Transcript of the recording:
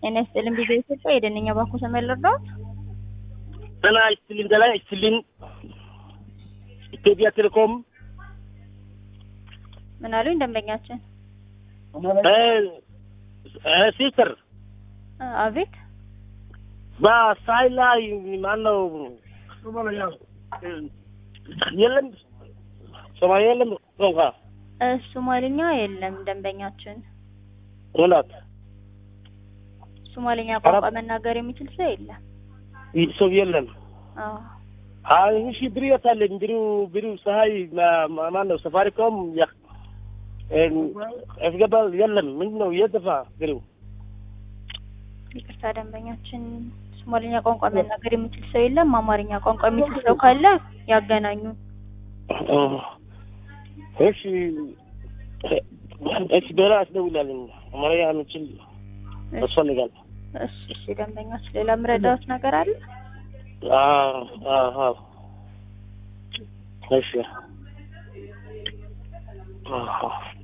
ጤና ይስጥልኝ ቢዛ ኢትዮጵያ የደነኛ ባንኩ ተመልርዳት ጤና ይስጥልኝ ጤና ይስጥልኝ ኢትዮጵያ ቴሌኮም ምን አሉኝ ደንበኛችን? ሲስተር አቤት በሳይ ላይ ማነው የለም ሶማሌ የለም ቋንቋ እ ሶማሊኛ የለም ደንበኛችን። እውነት ሶማሊኛ ቋንቋ መናገር የሚችል ሰው የለም። ይህ ሰው የለም። አዎ አይ እሺ ብሩ የታለኝ ብሩ ብሩ ፀሐይ ማነው ሰፋሪኮም ያስገባል የለም ምንድን ነው የጠፋ ብሩ ይቅርታ ደንበኛችን፣ ሶማሊኛ ቋንቋ መናገር የሚችል ሰው የለም። አማርኛ ቋንቋ የሚችል ሰው ካለ ያገናኙ። እሺ እሺ በላ አስደውላለኝ አማርኛ የምችል ያስፈልጋል። እሺ እሺ ደንበኛችን፣ ሌላ ምረዳት ነገር አለ? አዎ አዎ እሺ አዎ